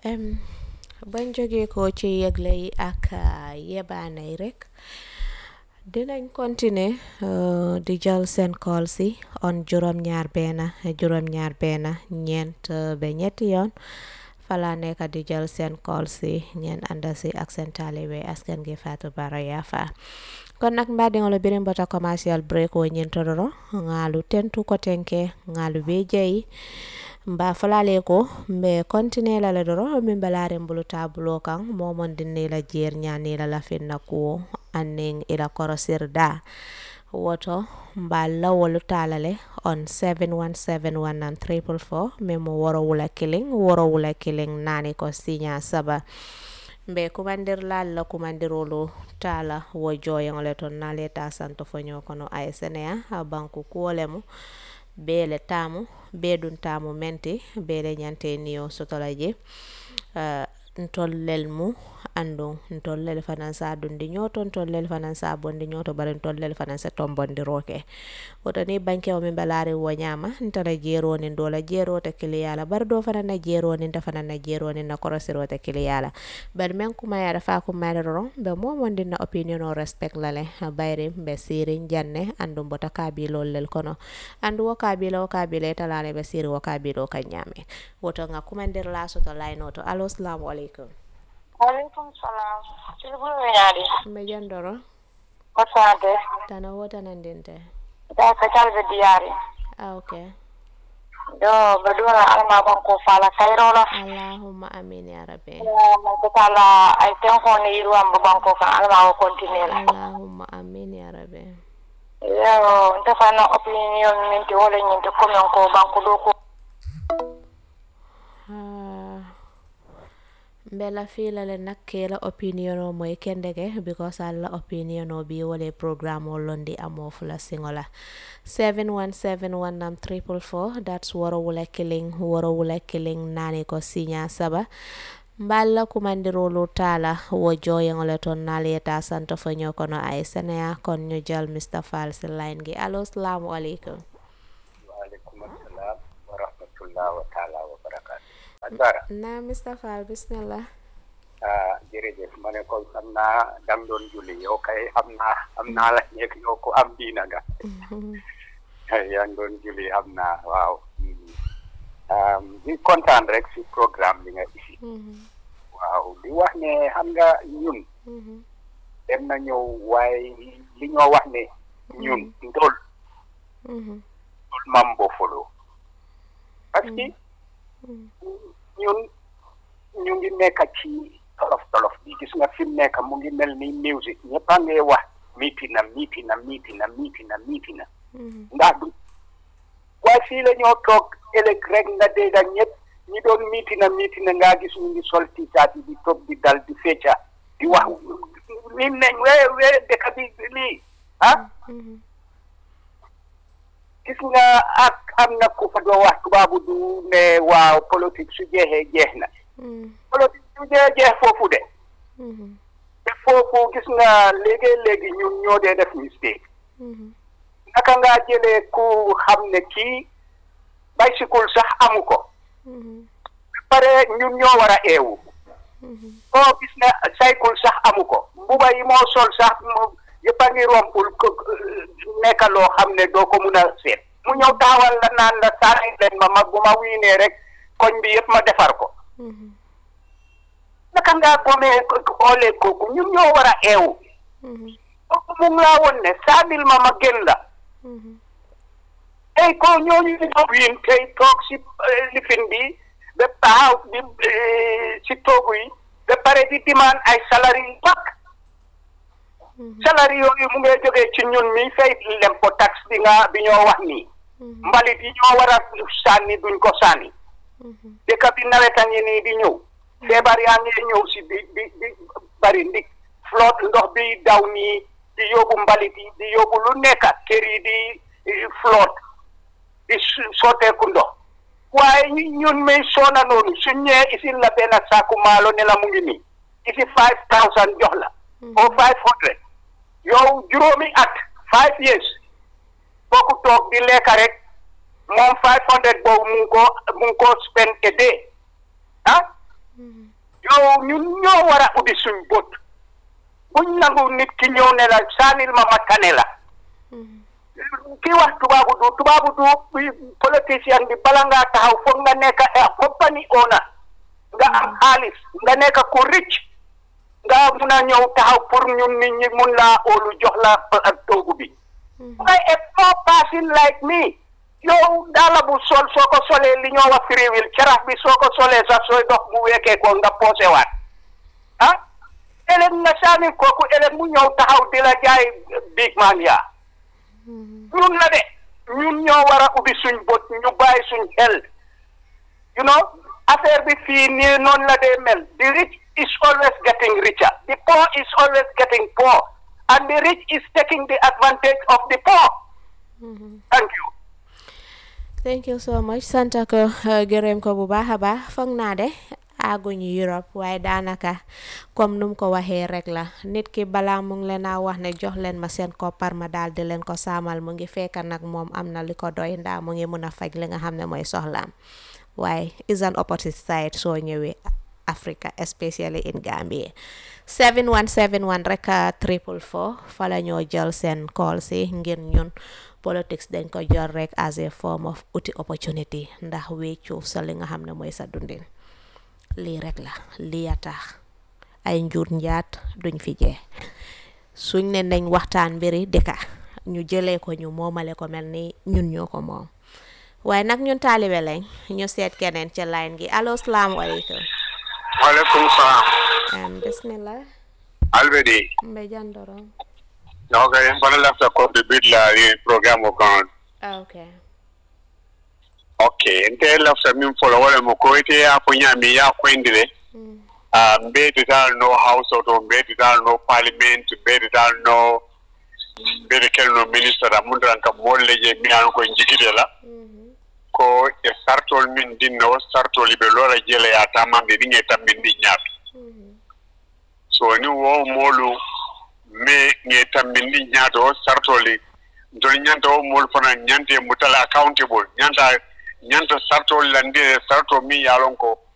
Em, bañ jógee ko ci yëgle yi ak ah, yebaane yi rek dinañ continuer uh, di jël seen call si on juróom-ñaar benn juróom-ñaar benn ñeent uh, ba ñetti yoon fala nekk di jël seen call si ngeen ànda si ak seen taalibe askan gi Fatou Bara Yafa kon nak mbaɗigol birin bota commercial break wo ñintodoro ŋaalu tentu ko tenke ŋaalu be jeyi mba falale ko mbe continue la le doro min balaren bulu tabulo kan momon dinne la jer ñani la lafinna kuwo annin ila korosirda woto mba lawolu talale on 7171 triple four min mo woro wula killing woro wula killing nani ko sinya saba mbe kumandirlal la kumandirolu tala wo joyeŋole ton nale ta santo foño kono ay senea a banku kuwolemu bele tamu be ɗum tamu menti bele ñante niyo sotola je uh, ntollel mu andun ntollel fanan sa dundi ñoto ntollel fanan sa bondi ñoto bari ntollel fanan sa tombondiroke woto ni banke o min balari wo ñama ntana jeronin dola jerote kiliyala bari do fanan na jeronin ta fanan na jeronin na korosirote kiliyala bari men kumayada fa kumayada doron be momondi na opinion o respect lale bayri be sirin janne andum bota kabilol lel kono andu wo kabila wo kabila italane be siri wo kabilo kan ñame woto nga kumandir la soto layno to alo salamu aleykum Walaikum salam. Tilbulu mi ñaadi. mbe jandoro Ko sante. tana wotanandinte Da ka calbe diyari. ah ok Do baduna alma ban ko fala kayrola. allahumma amin ya rabbi Man ko tala ay ten ko ni yiru am ban ko kan alma ko continue la. allahumma amin ya rabbi Yo ndefa na opinion min ti wala ñinte comme ko ban ko do ko Ah, mbela filale nakkela opinion o moye kendeke because alla opinion o bi wole programme o londi amo fula singola 71719 triple four that's woro wula killing woro wula killing nani ko sinya saba mballa kumandirolu tala wo joyeŋole ton naliyeta santo fo ño kono ay seneya kon ñu jël Mr Fall si line gi allo salamu aleykum waaleykum assalam wa rahmatullah wa taala wa barakatu Adara na Mr Fall bismillah ah jërëjëf ma ne ko xam naa dang doon julli yow kay xam naa xam naa la nekk yow ko am diina nga yaa ngi doon julli xam naa waaw um, di kontaan rek si programme bi nga isi waaw di wax ne xam nga ñun dem na ñëw waaye li ñoo wax ne ñun ndol ndol mam bo folo parce que ñun ñu ngi nekk ci tolof tolof bi gis nga fi mu nekk mu ngi mel ni musique ñëpp a ngi wax miiti na miiti na miiti na miiti na miiti na ndax du waaye fii la ñoo toog ëllëg rek nga dégg ak ñëpp ñi doon miiti na miiti na ngaa gis ñu ngi sol tiisaat yi di toog di dal di fecca di wax lim nañ wee wee dëkk bi lii ah gis nga ak am na ku fa doo wax tubaabu du ne waaw politique su jeexee jeex na politique su jeexee jeex foofu de te foofu gis nga léegi-léegi ñun ñoo dee def mistake naka ngaa jëlee ku xam ne kii bicycle sax amu ko pare ñun ñoo war a eewu koo gis ne cycle sax amu ko mbuba yi moo sol sax mu yëpp a ngi rompul ko nekk loo xam ne doo ko mun a seet mu ñëw taawal la naan la saani leen ma ma bu ma wiinee rek koñ bi yëpp ma defar ko naka ngaa gomee oolee kooku ñun ñoo war a eewu kooku mu ngi laa woon ne saanil ma ma gën la tey ko ñooñu ñoo wiin tey toog si lifin bi ba taxaw di si toogu yi ba pare di dimaan ay salari yu mag salari yooyu mu ngay jógee ci ñun mi fay lempo tax bi nga bi ñoo wax nii mbalit yi ñoo war a sànni duñ ko sànni dëkk bi nawet a ngi nii di ñëw feebar yaa ngi ñëw si di di di bari ndik flotte ndox bi daw nii di yóbbu mbalit yi di yóbbu lu nekk kër yi di flotte di sotteeku ndox waaye ñun may soona noonu suñ ñëwee isil la benn saaku maalo ne la mu ngi nii isi five thousand jox la o five hundred yow juróomi at five years kooku toog di lekka rek moom five hundred boobu mu ngi ko mu ngi ko spend a day ah yow ñun ñoo war a ubbi suñ bët buñ nangu nit ki ñëw ne la saanil ma ma tane la ki wax tubaabu du tubaabu du politicien bi bala ngaa taxaw foog nga nekk a company owner nga am xaalis nga nekk ku rich nga mun a ñëw taxaw pour ñun nit ñi mun laa óolu jox la ak toogu bi ngay a poor person like me yow daala bu sol soo ko solee li ñoo wax free will carax bi soo ko solee sax sooy dox bu weekee ko nga poosewaat ah ëllëg nga saani kooku ëllëg mu ñëw taxaw di la jaay big man yaa ñun la de ñun ñoo war a ubbi suñ bët ñu bàyyi suñ xel you know affaire bi fii nii noonu la dee mel the rich is always getting richer the poor is always getting poor and the rich is taking the advantage of the poor thank you thank you so much sant ko gërëm ko bu baax a baax foog naa de àgguñu Europe waaye daanaka comme num ko waxee rek la nit ki balaa mu ngi leen a wax ne jox leen ma seen koppar ma daal di leen ko saamal mu ngi fekk nag moom am na li ko doy ndaa mu ngi mun a faj li nga xam ne mooy soxlaam waaye is an opposite side soo ñëwee Africa especially in Gambia 7171 rek triple four fa la ñoo jël seen call si ngir ñun politics dañ ko jël rek as a form of uti opportunity ndax wéccu sa li nga xam ne mooy sa dundin lii rek la lii a tax ay njur njaat duñ fi jee suñ ne nañ waxtaan mbiri dëkka ñu jëlee ko ñu moomale ko mel ni ñun ñoo ko moom waaye nag ñun taalibe lañ ñu seet keneen ca line gi allo salaamaaleykum waaleykum salaam um, bismillah albedi mbe jandorom ok mbana lafta contribute la i programme o kan ah, okay ok nte lafta min folo wala mo ko ite ya fo ñami ya koyndire mm. uh, mbeyde dal no house oto mbeyde dal no parliament mbeyde dal no mbeyde kelno ministre da mundaran kam molle je mbiyan koye jikide la mm ko e sartol min dinno sartol ɓe lora jeela ya tamamɓe ɗin e tammin ɗi ñaato -hmm. so ni wo moolu me ŋe tambin ɗi ñaato o sartoli ntol ñanta o moolu fana ñante mutala accountable ñanta ñanta sartol landire sarto min yaalon ko